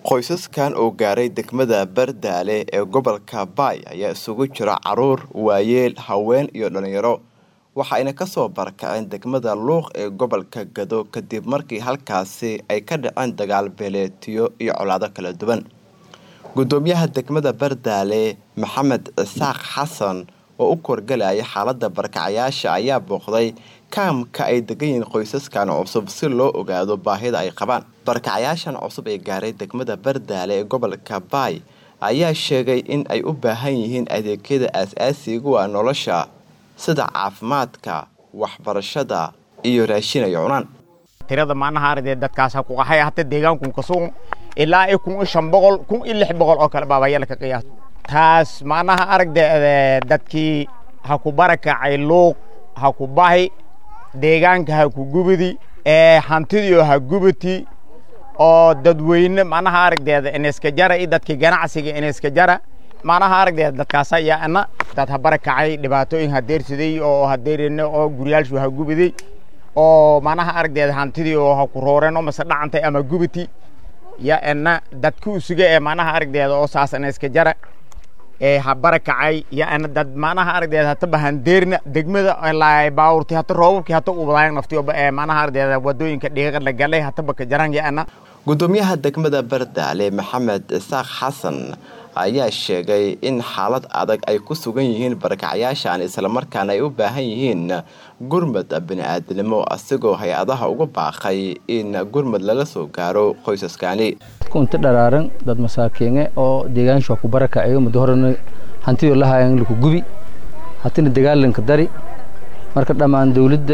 Qoysaskan oo gaaray degmada Bardaale ee gobolka Bay ayaa isugu jira caruur, waayeel, haween iyo dhalinyaro waxayna kasoo barakaceen degmada Luuq ee gobolka Gado kadib markii halkaasi ay ka dhaceen dagaal beeleedyo iyo colaado kala duwan. Gudoomiyaha degmada Bardaale Maxamed Isaaq Xasan oo u korgalaya xaalada barakacayaasha ayaa booqday kaamka ay degan yihiin qoysaskan cusub si loo ogaado baahida ay qabaan. Barakacayaashan cusub ee gaaray degmada Bardaale ee gobolka Bay ayaa sheegay in ay u baahan yihiin adeegyada aasaasiga u ah nolosha sida caafimaadka, waxbarashada iyo raashin ay cunaan. tirada macnaha ardee dadkaas ha ku qaxay hata deegaanku ka sugan ilaa ay kun iyo shan boqol kun iyo lix boqol oo kale baabayala ka qiyaas taas macnaha aragde dadkii ha ku barakacay luuq ha ku bahi deegaanka ha ku gubidi ee hantidiio ha gubati oo dadweyne macnaha aragdeeda ineska jara iyo dadkii ganacsiga ineska jara macnaha aragdeeda dadkaas ayaa ana dad ha barakacay dhibaatooyin ha deersaday oo ha deerine oo guryaalshu ha gubiday oo macnaha aragdeeda hantidii oo ha ku rooreen oo mase dhacantay ama gubati ya ena dadka usuga ee macnaha aragdeeda oo saas ineska jara ee ha barakacay ya ana dad macnaha aragdeeda hata bahandeerna degmada laay baawurti hata roobabkii hata ubadaayang naftiyo ee macnaha aragdeeda wadooyinka dhiiqa la galay hata baka jarang ya ana Gudoomiyaha degmada Bardaale Maxamed Isaaq Xasan ayaa sheegay in xaalad adag ay ku sugan yihiin barakacayaashan isla markaana ay u baahan yihiin gurmad bini'aadanimo asigoo hay-adaha uga baaqay in gurmad lala soo gaaro qoysaskani kunta dharaaran dad masaakiine oo deegaanshu ku barakacayo muddo horena hantidoo la hayan laku gubi hatina dagaalanka dari marka dhammaan dawladda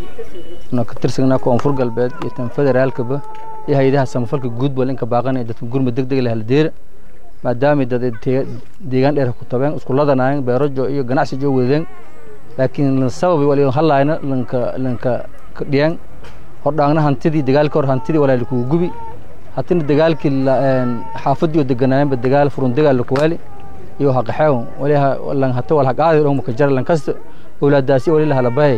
na ka tirsanaa koonfur galbeed iyo tan federaalkaba iyo hay-adaha samafalka guudbal inka baaqanaya dadka gurmad deg deg leh haldeera maadaamay dad deegaan dheer ku tabeen iskuladanaayeen beerajo iyo ganacsi joo wadeen laakiin sababi wali halayna lanka lanka dhiyaan hordhaangna hantidii dagaalka hor hantidii walaa lakugu gubi hatina dagaalkii xaafadii oo deganaayeenba dagaal furun dagaal lakuwaali iyo haqaxeew wali lan hata wal haqaadi dhon maka jara lan kasta awlaadaasi wali la halabahay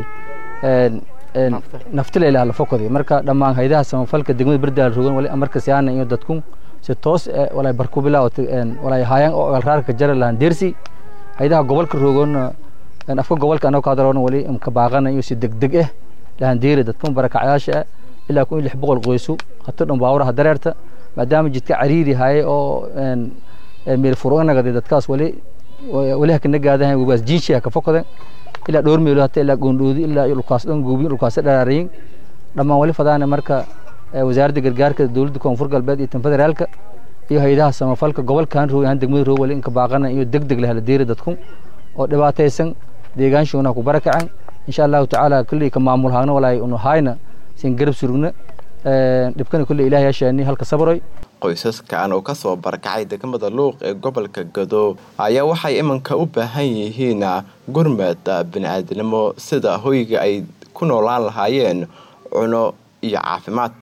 naftile la halafokodi marka dhammaan haydaha samafalka degmada bardaal rogan wali amarka siyaana iyo dadku si toos walay barku bilaawta walay haayaan oo alraarka jara lahan deersi haydaha gobolka rogan afka gobolka anoo ka hadaloona wali imka baaqana iyo si degdeg ah lahan deeri dadkan barakacayaasha ilaa kun iyo lix boqol qoysu hata dhan baawuraha dareerta maadaama jidka cariiri haye oo meel furunagade dadkaas wali wali hakana gaadahan wabaas jiinshi haka fokoden ilaa dhowr meelo hata ilaa goondhoodi ilaa dhulkaas dhan guubin dhulkaas dharaarayin dhammaan wali fadaana marka wasaaradda gargaarka dowladda koonfur galbeed iyo tan federaalka iyo hay-adaha samafalka gobolkan roog ahaan degmada roog wali inka baaqana iyo deg deg lahala deeri dadku oo dhibaataysan deegaanshoona ku barakacen insha allahu tacaala kulley ka maamul haagna walaay unu hayna sin garab surugna dhibkana kulley ilaah yaashaani halka sabroy qoysaskan oo kasoo barakacay degmada luuq ee gobolka gado ayaa waxay iminka u baahan yihiin gurmad bini'aadanimo sida hoyga ay ku noolaan lahaayeen cuno iyo caafimaad